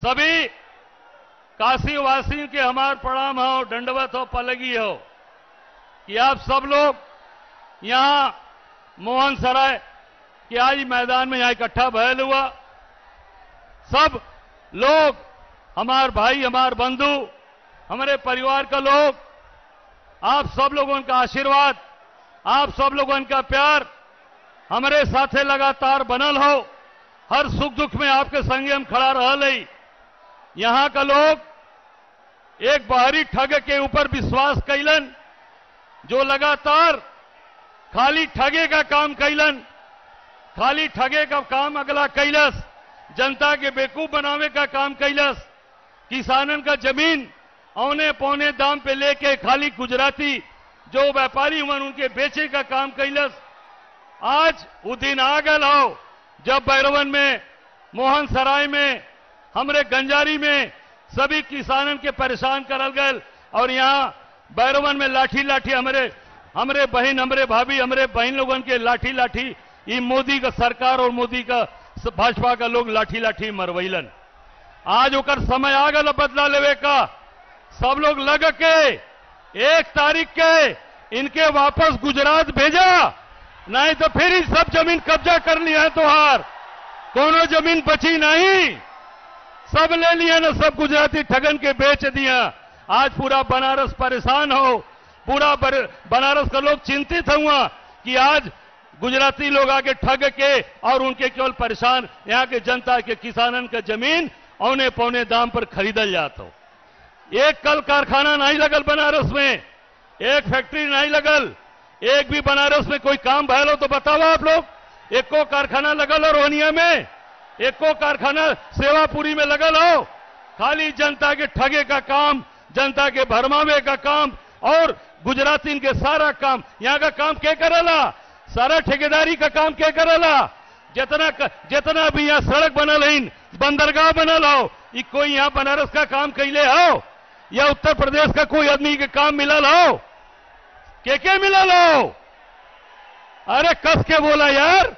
सभी काशी वासियों के हमार प्रणाम हो दंडवत हो पलगी हो कि आप सब लोग यहां मोहन सराय के आज मैदान में यहां इकट्ठा भयल हुआ सब लोग हमार भाई हमार बंधु हमारे परिवार का लोग आप सब लोगों का आशीर्वाद आप सब लोगों का प्यार हमारे साथे लगातार बनल हो हर सुख दुख में आपके संगे हम खड़ा रह यहां का लोग एक बाहरी ठग के ऊपर विश्वास कैलन जो लगातार खाली ठगे का काम कैलन खाली ठगे का काम अगला कैलस जनता के बेवकूफ बनावे का काम कैलस किसानन का जमीन औने पौने दाम पे लेके खाली गुजराती जो व्यापारी हुए उनके बेचे का काम कैलस आज वो दिन आ गल हो जब बैरवन में मोहन सराय में हमरे गंजारी में सभी किसानन के परेशान करल गए और यहाँ बैरवन में लाठी लाठी हमारे हमरे बहन हमरे भाभी हमरे बहन लोगन के लाठी लाठी ये मोदी का सरकार और मोदी का भाजपा का लोग लाठी लाठी मरवैलन आज ओकर समय आ गल बदला लेवे का सब लोग लग के एक तारीख के इनके वापस गुजरात भेजा नहीं तो फिर ही सब जमीन कब्जा कर लिया है तोहार कोनो जमीन बची नहीं सब ले लिया ना सब गुजराती ठगन के बेच दिया आज पूरा बनारस परेशान हो पूरा बनारस का लोग चिंतित हुआ कि आज गुजराती लोग आगे ठग के और उनके केवल परेशान यहाँ के जनता के किसानन का जमीन औने पौने दाम पर खरीदल जाता हो एक कल कारखाना नहीं लगल बनारस में एक फैक्ट्री नहीं लगल एक भी बनारस में कोई काम भयल हो तो बताओ आप लोग एक को कारखाना लगल हो रोहनिया में एक को कारखाना सेवापुरी में लगल हो खाली जनता के ठगे का काम जनता के भरमावे का काम और गुजराती के सारा काम यहाँ का काम क्या करेला सारा ठेकेदारी का काम क्या करेला जितना जितना भी यहाँ सड़क बनल है बंदरगाह बनल हो ये कोई यहाँ बनारस का काम कैले हो या उत्तर प्रदेश का कोई आदमी के काम मिलल हो के के मिलल हो अरे कस के बोला यार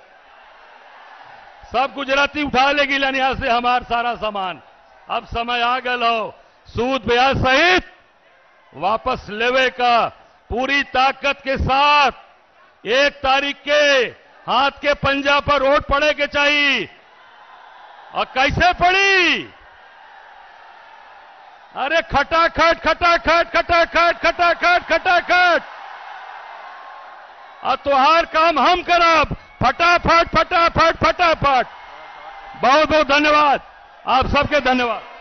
सब गुजराती उठा ले गिलन यहां से हमार सारा सामान अब समय आ गल हो सूद ब्याज सहित वापस लेवे का पूरी ताकत के साथ एक तारीख के हाथ के पंजा पर वोट पड़े के चाहिए और कैसे पड़ी अरे खटाखट खटाखट खटाखट खटाखट खटाखट और तुहार काम हम करब फटाफट फटाफट फटाफट बहुत बहुत धन्यवाद आप सबके धन्यवाद